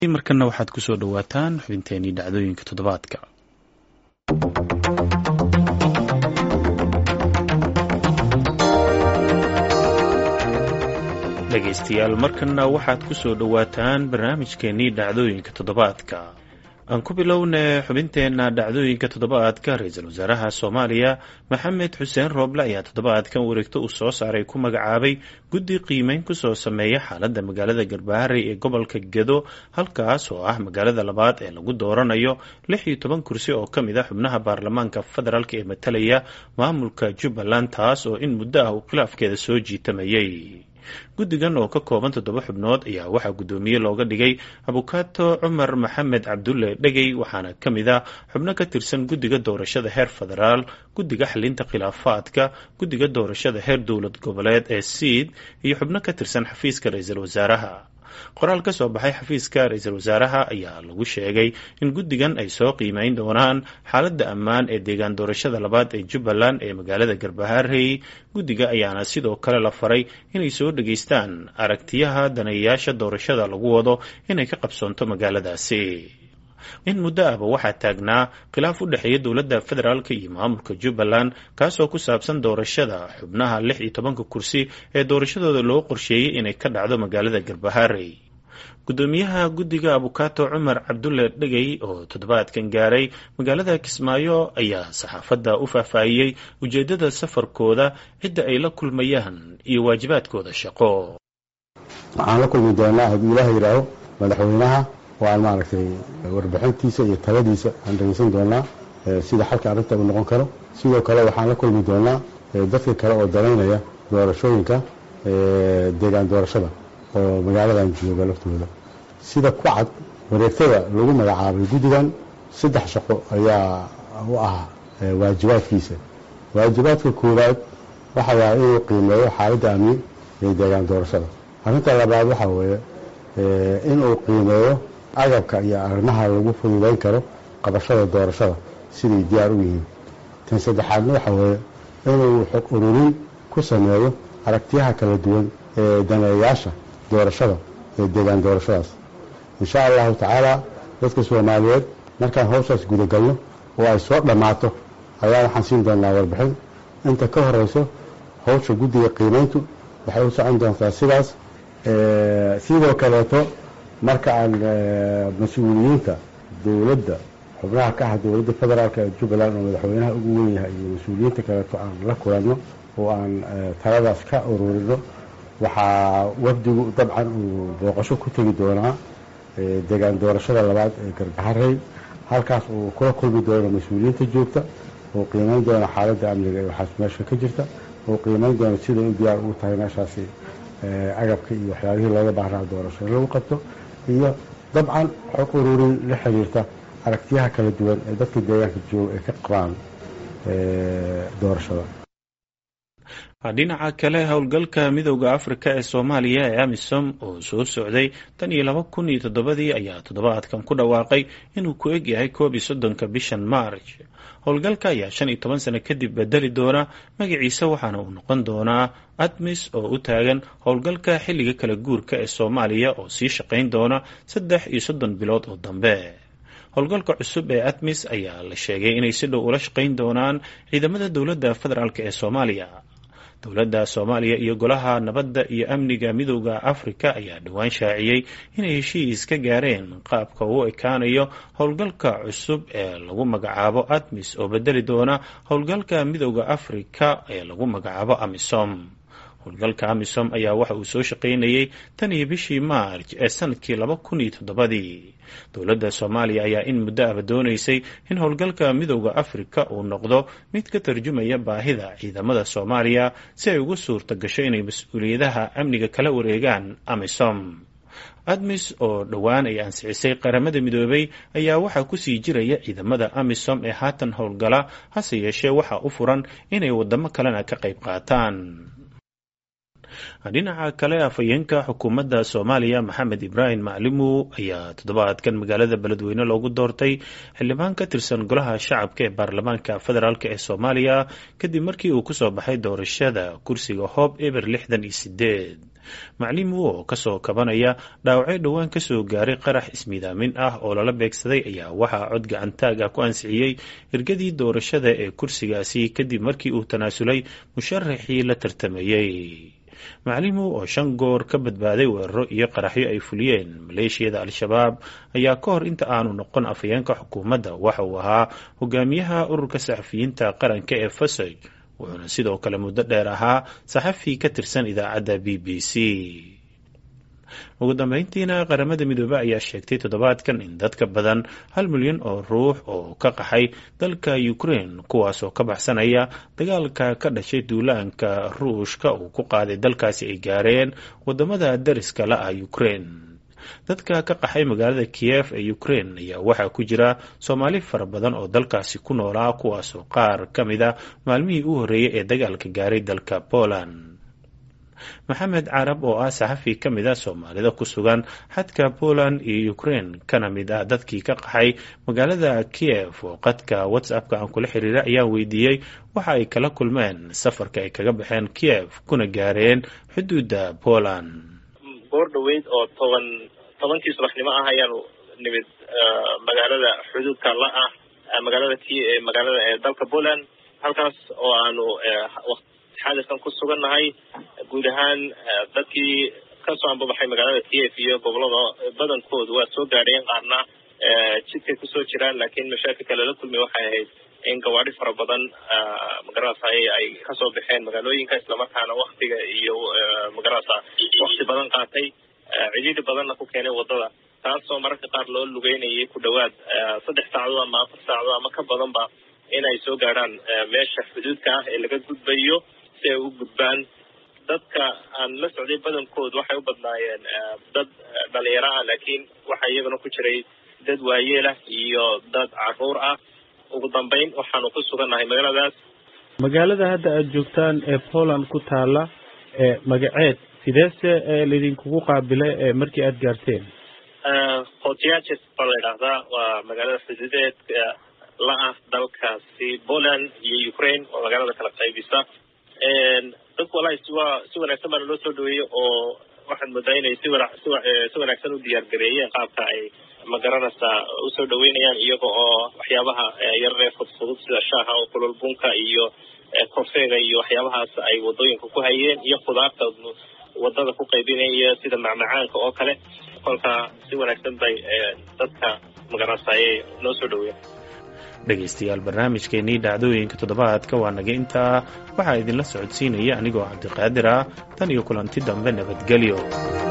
markana waxaad ku soo dhowaataan xubinteenii dhacdooyinka toddobaadka dhegaystayaal markana waxaad ku soo dhowaataan barnaamijkeenii dhacdooyinka toddobaadka aan ku bilowna xubinteenna dhacdooyinka toddobaadka ra-iisul wasaaraha soomaaliya maxamed xuseen rooble ayaa toddobaadkan wareegto uu soo saaray ku magacaabay guddi qiimeyn kusoo sameeya xaaladda magaalada garbaharey ee gobolka gedo halkaas oo ah magaalada labaad ee lagu dooranayo lix iyo toban kursi oo ka mid a xubnaha baarlamaanka federaalk ee matalaya maamulka jubbaland taas oo in muddo ah uu khilaafkeeda soo jiitamayay guddigan oo ka kooban toddoba xubnood ayaa waxaa guddoomiye looga dhigay abukaato cumar maxamed cabdulle dhegey waxaana ka mid ah xubno ka tirsan guddiga doorashada heer federaal guddiga xalinta khilaafaadka guddiga doorashada heer dowlad goboleed ee siid iyo xubno ka tirsan xafiiska ra-iisul wasaaraha qoraal ka soo baxay xafiiska ra-iisul wasaaraha ayaa lagu sheegay in guddigan ay soo qiimeyn doonaan xaaladda ammaan ee deegaan doorashada labaad ee jubbaland ee magaalada garbaharey guddiga ayaana sidoo kale la faray inay soo dhegaystaan aragtiyaha daneeyayaasha doorashada lagu wado inay ka qabsoonto magaaladaasi in muddo ahba waxaa taagnaa khilaaf u dhexeeya dowladda federaalk iyo maamulka jubbaland kaasoo ku saabsan doorashada xubnaha lix iyo tobanka kursi ee doorashadooda loo qorsheeyey inay ka dhacdo magaalada garbaharey guddoomiyaha guddiga abukaato cumar cabdulle dhegey oo toddobaadkan gaaray magaalada kismaayo ayaa saxaafadda u faahfaahiyey ujeeddada safarkooda cidda ay la kulmayaan iyo waajibaadkooda shaqo waxaan la kulmi doonaa hadduu ilaah yidhaaho madaxweynaha oo aan maaragtay warbixintiisa iyo taladiisa aan dhegeysan doonaa sida xalka arrinta uu noqon karo sidoo kale waxaan la kulmi doonaa dadka kale oo danaynaya doorashooyinka deegaan doorashada oo magaaladan jooga laftooda sida ku cad wareegtada lagu magacaabay guddigan saddex shaqo ayaa u ah waajibaadkiisa waajibaadka koowaad waxa waaya inuu qiimeeyo xaaladda amni ee deegaan doorashada arrinta labaad waxa weeye inuu qiimeeyo agabka iyo arrimaha lagu fududayn karo qabashada doorashada siday diyaar u yihiin tan saddexaadna waxa weeye inuu xog ururin ku sameeyo aragtiyaha kala duwan ee daneeyayaasha doorashada ee deegaan doorashadaas insha allahu tacaala dadka soomaaliyeed markaan hawshaas gudagalno oo ay soo dhammaato ayaa waxaan siin doonaa warbixin inta ka horeyso hawsha guddiga qiimayntu waxay u socon doontaa sidaas sidoo kaleeto marka aan mas-uuliyiinta dowladda xubnaha ka ah dowladda federaalk ee jubbaland oo madaxweynaha ugu weyn yahay iyo mas-uuliyiinta kaleeto aan la kulanno oo aan taladaas ka ururino waxaa wafdigu dabcan uu booqasho ku tegi doonaa deegaan doorashada labaad ee garbaharey halkaas uu kula kulmi doono mas-uuliyiinta joogta oo qiimeyn doona xaaladda amniga ee waxaas meesha ka jirta oo qiimeyn doona siday u diyaar ugu tahay meeshaasi agabka iyo waxyaabihii looga baahnaa doorasho in lagu qabto iyo dabcan xog ururin la xiriirta aragtiyaha kala duwan ee dadka deegaanka jooga ay ka qabaan doorashada dhinaca kale howlgalka midowda afrika ee soomaaliya ee amisom oo soo socday tan iyo laba kun iyo toddobadii ayaa toddobaadkan ku dhawaaqay inuu ku eg yahay koob iyo soddonka bishan march howlgalka ayaa shan iyo toban sano kadib bedeli doona magaciisa waxaana uu noqon doonaa admis oo u taagan howlgalka xilliga kala guurka ee soomaaliya oo sii shaqayn doona saddex iyo soddon bilood oo dambe howlgalka cusub ee admis ayaa la sheegay inay si dhow ula shaqayn doonaan ciidamada dowladda federaalk ee soomaaliya dowladda soomaaliya iyo golaha nabadda iyo amniga midowda afrika ayaa dhowaan shaaciyey inay heshiis ka gaareen qaabka uu ekaanayo howlgalka cusub ee lagu magacaabo admis oo bedeli doona howlgalka midowda afrika ee lagu magacaabo amisom howlgalka amisom ayaa waxa uu soo shaqaynayey tan iyo bishii maarj ee sanadkii laba kun iyo toddobadii dowladda soomaaliya ayaa in muddo aba doonaysay in howlgalka midowda afrika uu noqdo mid ka tarjumaya baahida ciidamada soomaaliya si ay ugu suurta gasho inay mas-uuliyadaha amniga kala wareegaan amisom admis oo dhowaan ay ansixisay qaramada midoobay ayaa waxaa kusii jiraya ciidamada amisom ee haatan howlgala hase yeeshee waxaa u furan inay wadamo kalena ka qayb qaataan dhinaca kale afhayeenka xukuumadda soomaaliya maxamed ibraahim maclimu ayaa toddobaadkan magaalada beledweyne loogu doortay xildhibaan ka tirsan golaha shacabka ee baarlamaanka federaalk ee soomaaliya kadib markii uu kusoo baxay doorashada kursiga hoob eber lixdan iyo sideed maclimu oo kasoo kabanaya dhaawacyo dhowaan kasoo gaaray qarax ismiidaamin ah oo lala beegsaday ayaa waxaa cod gacantaag ah ku ansixiyey hirgadii doorashada ee kursigaasi kadib markii uu tanaasulay musharaxii la tartamayey maclimu oo shan goor ka badbaaday weeraro iyo qaraxyo ay fuliyeen maleeshiyada al-shabaab ayaa ka hor inta aanu noqon afhayeenka xukuumadda waxa uu ahaa hogaamiyaha ururka saxafiyiinta qaranka ee fasaj wuxuuna sidoo kale muddo dheer ahaa saxafi ka tirsan idaacadda b b c ugu dambeyntiina qaramada midoobe ayaa sheegtay toddobaadkan in dadka badan hal milyan oo ruux oo ka qaxay dalka ukraine kuwaasoo ka baxsanaya dagaalka ka dhashay duulaanka ruushka uu ku qaaday dalkaasi ay gaareen wadamada dariska la ah ukraine dadka ka qaxay magaalada kiyef ee ukraine ayaa waxaa ku jira soomaali fara badan oo dalkaasi ku noolaa kuwaasoo qaar ka mid a maalmihii u horreeyay ee dagaalka gaaray dalka poland maxamed carab oo ah saxafi ka mid a soomaalida ku sugan xadka poland iyo ukraine kana mid ah dadkii ka qaxay magaalada kiev oo qadka whatsappka aan kula xiriira ayaan weydiiyey waxa ay kala kulmeen safarka ay kaga baxeen kiev kuna gaareen xuduudda poland goor dhaweyd oo toban tobankii subaxnimo ah ayaanu nimid magaalada xuduudka la ah magaalada k magaalada ee dalka poland halkaas oo aanu xaaliskan ku sugannahay guud ahaan dadkii kasoo ambabaxay magaalada kiev iyo gobolada badankoodu waa soo gaadheen qaarna jidkay kusoo jiraan laakiin mashaakilka lala kulmay waxay ahayd in gawaadi fara badan magarasa ay kasoo baxeen magaalooyinka islamarkaana waktiga iyo magarasa wakti badan qaatay cidhiidhi badanna ku keenay wadada taasoo mararka qaar loo lugeynayay ku dhawaad saddex saacadood ama afar saacadood ama ka badanba in ay soo gaadhaan meesha xuduudka ah ee laga gudbayo si ay u gudbaan dadka aan la socday badankood waxay u badnaayeen dad dhalinyaro ah laakiin waxaa iyagana ku jiray dad waayeelah iyo dad caruur ah ugu dambeyn waxaanu ku sugannahay magaaladaas magaalada hadda aada joogtaan ee poland ku taala ee magaceed sideese laydinkugu qaabilay ee markii aada gaarteen khotiyaches baa la yidhaahdaa waa magaalada xuduudeed la ah dalkaasi poland iyo ukraine waa magaalada kala qaybisa dadku walahi siwaa si wanaagsan baana loo soo dhaweeyey oo waxaad moodaa inay si wana si si wanaagsan u diyaar gareeyeen qaabka ay magaranaysaa usoo dhaweynayaan iyaga oo waxyaabaha yararee fudfudud sida shaaha oo kulul bunka iyo kofeega iyo waxyaabahaas ay wadooyinka ku hayeen iyo khudaarta wadada ku qaybinaya sida macmacaanka oo kale kolka si wanaagsan bay dadka magaranaysaa ayay noo soo dhaweeyeen dhegaystayaal barnaamijkeenii dhacdooyinka toddobaadka waa naga intaa waxaa idinla socodsiinaya anigoo cabdiqaadir ah tan iyo kulanti dambe nabadgelyo